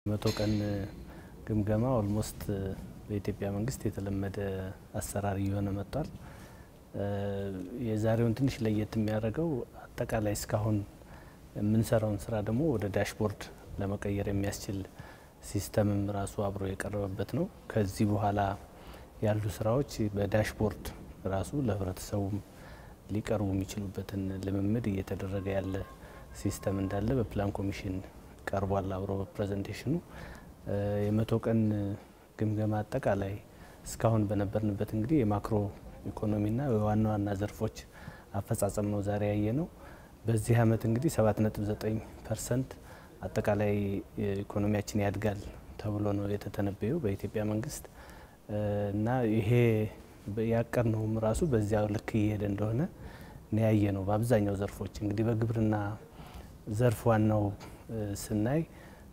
መቶ ቀን ግምገማ ኦልሞስት በኢትዮጵያ መንግስት የተለመደ አሰራር እየሆነ መጥቷል። የዛሬውን ትንሽ ለየት የሚያደርገው አጠቃላይ እስካሁን የምንሰራውን ስራ ደግሞ ወደ ዳሽቦርድ ለመቀየር የሚያስችል ሲስተምም ራሱ አብሮ የቀረበበት ነው። ከዚህ በኋላ ያሉ ስራዎች በዳሽቦርድ ራሱ ለህብረተሰቡም ሊቀርቡ የሚችሉበትን ልምምድ እየተደረገ ያለ ሲስተም እንዳለ በፕላን ኮሚሽን ቀርቧል። አብሮ በፕሬዘንቴሽኑ የመቶ ቀን ግምገማ አጠቃላይ እስካሁን በነበርንበት እንግዲህ የማክሮ ኢኮኖሚና የዋና ዋና ዘርፎች አፈጻጸም ነው ዛሬ ያየ ነው። በዚህ አመት እንግዲህ 7.9 ፐርሰንት አጠቃላይ ኢኮኖሚያችን ያድጋል ተብሎ ነው የተተነበየው በኢትዮጵያ መንግስት እና ይሄ ያቀድነውም ራሱ በዚያው ልክ እየሄደ እንደሆነ ነው ያየ ነው። በአብዛኛው ዘርፎች እንግዲህ በግብርና ዘርፍ ዋናው ስናይ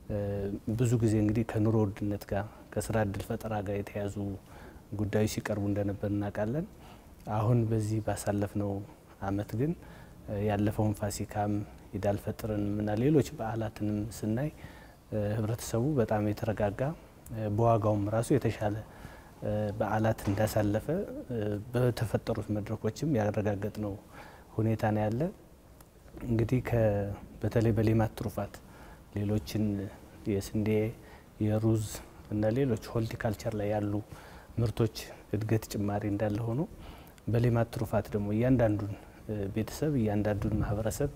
ብዙ ጊዜ እንግዲህ ከኑሮ ውድነት ጋር ከስራ እድል ፈጠራ ጋር የተያዙ ጉዳዮች ሲቀርቡ እንደነበር እናውቃለን። አሁን በዚህ ባሳለፍነው አመት ግን ያለፈውን ፋሲካም ኢዳል ፈጥርን እና ሌሎች በዓላትንም ስናይ ህብረተሰቡ በጣም የተረጋጋ በዋጋውም ራሱ የተሻለ በዓላት እንዳሳለፈ በተፈጠሩት መድረኮችም ያረጋገጥ ነው ሁኔታ ነው ያለ። እንግዲህ በተለይ በሌማት ትሩፋት ሌሎችን የስንዴ የሩዝ እና ሌሎች ሆልቲካልቸር ላይ ያሉ ምርቶች እድገት ጭማሪ እንዳለ ሆኖ በሌማት ትሩፋት ደግሞ እያንዳንዱን ቤተሰብ እያንዳንዱን ማህበረሰብ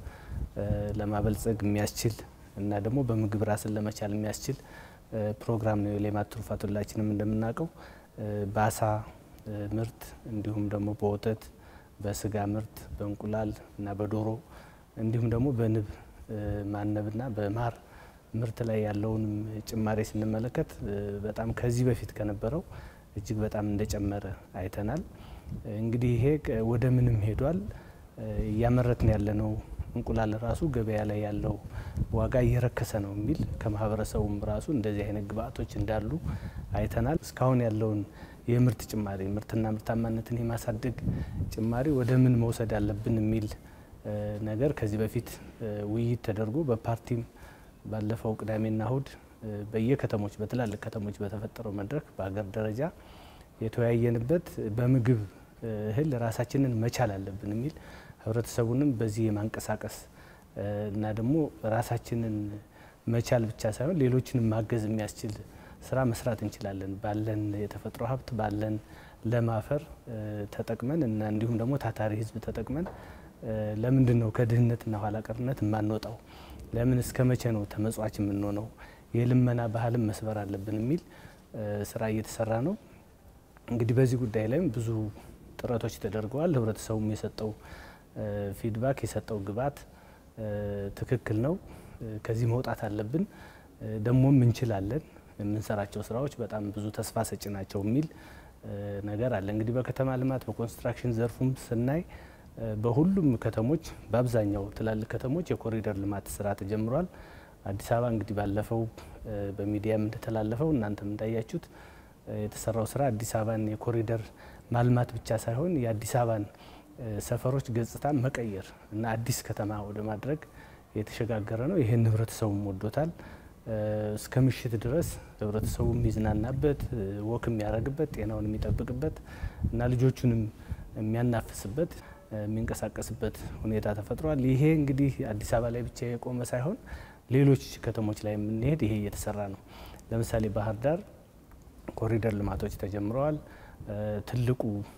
ለማበልጸግ የሚያስችል እና ደግሞ በምግብ ራስን ለመቻል የሚያስችል ፕሮግራም ነው የሌማት ትሩፋት። ሁላችንም እንደምናውቀው በአሳ ምርት እንዲሁም ደግሞ በወተት በስጋ ምርት በእንቁላል እና በዶሮ እንዲሁም ደግሞ በንብ ማነብና በማር ምርት ላይ ያለውንም ጭማሬ ስንመለከት በጣም ከዚህ በፊት ከነበረው እጅግ በጣም እንደጨመረ አይተናል። እንግዲህ ይሄ ወደ ምንም ሄዷል። እያመረትን ያለነው እንቁላል ራሱ ገበያ ላይ ያለው ዋጋ እየረከሰ ነው የሚል ከማህበረሰቡም ራሱ እንደዚህ አይነት ግብአቶች እንዳሉ አይተናል። እስካሁን ያለውን የምርት ጭማሪ ምርትና ምርታማነትን የማሳደግ ጭማሪ ወደ ምን መውሰድ አለብን የሚል ነገር ከዚህ በፊት ውይይት ተደርጎ በፓርቲም ባለፈው ቅዳሜና እሁድ በየከተሞች በትላልቅ ከተሞች በተፈጠረው መድረክ በሀገር ደረጃ የተወያየንበት በምግብ እህል ራሳችንን መቻል አለብን የሚል ህብረተሰቡንም በዚህ የማንቀሳቀስ እና ደግሞ ራሳችንን መቻል ብቻ ሳይሆን ሌሎችንም ማገዝ የሚያስችል ስራ መስራት እንችላለን ባለን የተፈጥሮ ሀብት ባለን ለም አፈር ተጠቅመን እና እንዲሁም ደግሞ ታታሪ ህዝብ ተጠቅመን ለምንድን ነው ከድህነትና ኋላ ቀርነት የማንወጣው? ለምን እስከ መቼ ነው ተመጽዋች የምንሆነው? የልመና ባህልም መስበር አለብን የሚል ስራ እየተሰራ ነው። እንግዲህ በዚህ ጉዳይ ላይም ብዙ ጥረቶች ተደርገዋል። ህብረተሰቡም የሰጠው ፊድባክ የሰጠው ግብዓት ትክክል ነው፣ ከዚህ መውጣት አለብን፣ ደግሞም እንችላለን፣ የምንሰራቸው ስራዎች በጣም ብዙ ተስፋ ሰጪ ናቸው የሚል ነገር አለ። እንግዲህ በከተማ ልማት በኮንስትራክሽን ዘርፉም ስናይ በሁሉም ከተሞች በአብዛኛው ትላልቅ ከተሞች የኮሪደር ልማት ስራ ተጀምሯል። አዲስ አበባ እንግዲህ ባለፈው በሚዲያም እንደተላለፈው እናንተም እንዳያችሁት የተሰራው ስራ አዲስ አበባን የኮሪደር ማልማት ብቻ ሳይሆን የአዲስ አበባን ሰፈሮች ገጽታ መቀየር እና አዲስ ከተማ ወደ ማድረግ የተሸጋገረ ነው። ይህን ህብረተሰቡም ወዶታል። እስከ ምሽት ድረስ ህብረተሰቡ የሚዝናናበት ወክ የሚያደርግበት ጤናውን የሚጠብቅበት እና ልጆቹንም የሚያናፍስበት የሚንቀሳቀስበት ሁኔታ ተፈጥሯል። ይሄ እንግዲህ አዲስ አበባ ላይ ብቻ የቆመ ሳይሆን ሌሎች ከተሞች ላይ የምንሄድ ይሄ እየተሰራ ነው። ለምሳሌ ባህር ዳር ኮሪደር ልማቶች ተጀምረዋል። ትልቁ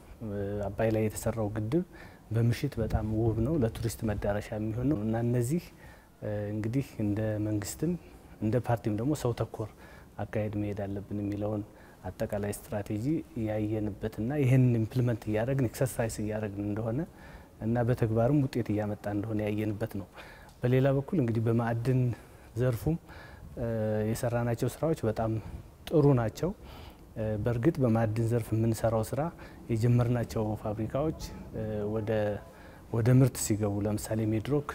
አባይ ላይ የተሰራው ግድብ በምሽት በጣም ውብ ነው፣ ለቱሪስት መዳረሻ የሚሆን ነው እና እነዚህ እንግዲህ እንደ መንግስትም እንደ ፓርቲም ደግሞ ሰው ተኮር አካሄድ መሄድ አለብን የሚለውን አጠቃላይ ስትራቴጂ ያየንበትና ይህን ኢምፕሊመንት እያደረግን ኤክሰርሳይዝ እያደረግን እንደሆነ እና በተግባርም ውጤት እያመጣ እንደሆነ ያየንበት ነው። በሌላ በኩል እንግዲህ በማዕድን ዘርፉም የሰራናቸው ስራዎች በጣም ጥሩ ናቸው። በእርግጥ በማዕድን ዘርፍ የምንሰራው ስራ የጀመርናቸው ፋብሪካዎች ወደ ምርት ሲገቡ ለምሳሌ ሜድሮክ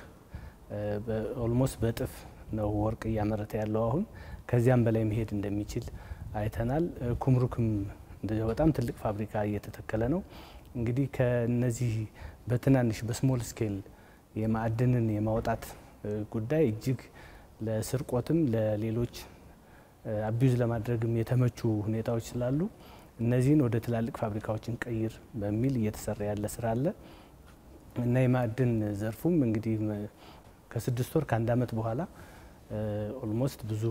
ኦልሞስት በእጥፍ ነው ወርቅ እያመረተ ያለው አሁን ከዚያም በላይ መሄድ እንደሚችል አይተናል። ኩምሩክም እንደዚያው በጣም ትልቅ ፋብሪካ እየተተከለ ነው። እንግዲህ ከነዚህ በትናንሽ በስሞል ስኬል የማዕድንን የማውጣት ጉዳይ እጅግ ለስርቆትም ለሌሎች አቢዩዝ ለማድረግም የተመቹ ሁኔታዎች ስላሉ እነዚህን ወደ ትላልቅ ፋብሪካዎችን ቀይር በሚል እየተሰራ ያለ ስራ አለ እና የማዕድን ዘርፉም እንግዲህ ከስድስት ወር ከአንድ አመት በኋላ ኦልሞስት ብዙ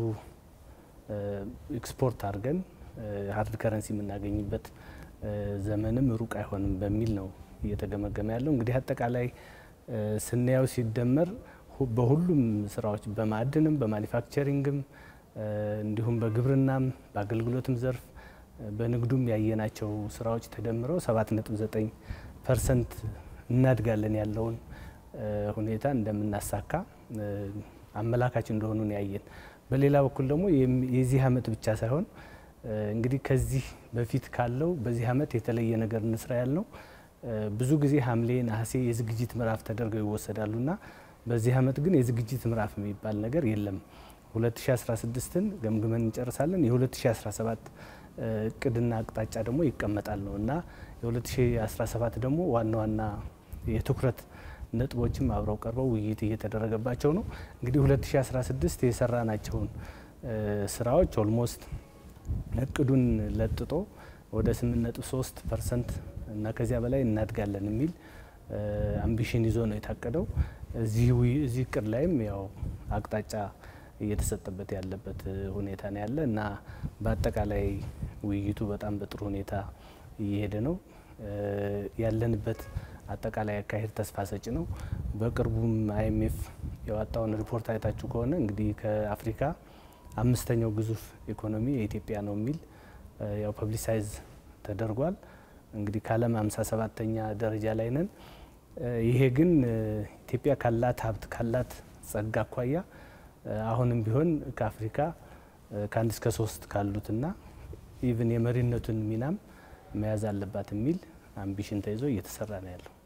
ኤክስፖርት አድርገን ሀርድ ከረንሲ የምናገኝበት ዘመንም ሩቅ አይሆንም በሚል ነው እየተገመገመ ያለው። እንግዲህ አጠቃላይ ስናየው ሲደመር በሁሉም ስራዎች በማዕድንም በማኒፋክቸሪንግም እንዲሁም በግብርናም በአገልግሎትም ዘርፍ በንግዱም ያየናቸው ስራዎች ተደምረው 7.9 ፐርሰንት እናድጋለን ያለውን ሁኔታ እንደምናሳካ አመላካች እንደሆኑ ያየን። በሌላ በኩል ደግሞ የዚህ አመት ብቻ ሳይሆን እንግዲህ ከዚህ በፊት ካለው በዚህ አመት የተለየ ነገር እንስራ ያልነው ብዙ ጊዜ ሐምሌ፣ ነሐሴ የዝግጅት ምዕራፍ ተደርገው ይወሰዳሉና በዚህ አመት ግን የዝግጅት ምዕራፍ የሚባል ነገር የለም። 2016ን ገምግመን እንጨርሳለን። የ2017 እቅድና አቅጣጫ ደግሞ ይቀመጣል ነው እና የ2017 ደግሞ ዋና ዋና የትኩረት ነጥቦችም አብረው ቀርበው ውይይት እየተደረገባቸው ነው። እንግዲህ 2016 የሰራናቸውን ስራዎች ኦልሞስት እቅዱን ለጥጦ ወደ 8.3 ፐርሰንት እና ከዚያ በላይ እናድጋለን የሚል አምቢሽን ይዞ ነው የታቀደው። እዚህ እቅድ ላይም ያው አቅጣጫ እየተሰጠበት ያለበት ሁኔታ ነው ያለ እና በአጠቃላይ ውይይቱ በጣም በጥሩ ሁኔታ እየሄደ ነው ያለንበት አጠቃላይ አካሄድ ተስፋ ሰጪ ነው። በቅርቡም አይኤምኤፍ የዋጣውን ሪፖርት አይታችሁ ከሆነ እንግዲህ ከአፍሪካ አምስተኛው ግዙፍ ኢኮኖሚ የኢትዮጵያ ነው የሚል ያው ፐብሊሳይዝ ተደርጓል። እንግዲህ ከዓለም ሃምሳ ሰባተኛ ደረጃ ላይ ነን። ይሄ ግን ኢትዮጵያ ካላት ሀብት ካላት ጸጋ አኳያ አሁንም ቢሆን ከአፍሪካ ከአንድ እስከ ሶስት ካሉትና ኢቭን የመሪነቱን ሚናም መያዝ አለባት የሚል አምቢሽን ተይዞ እየተሰራ ነው ያለው።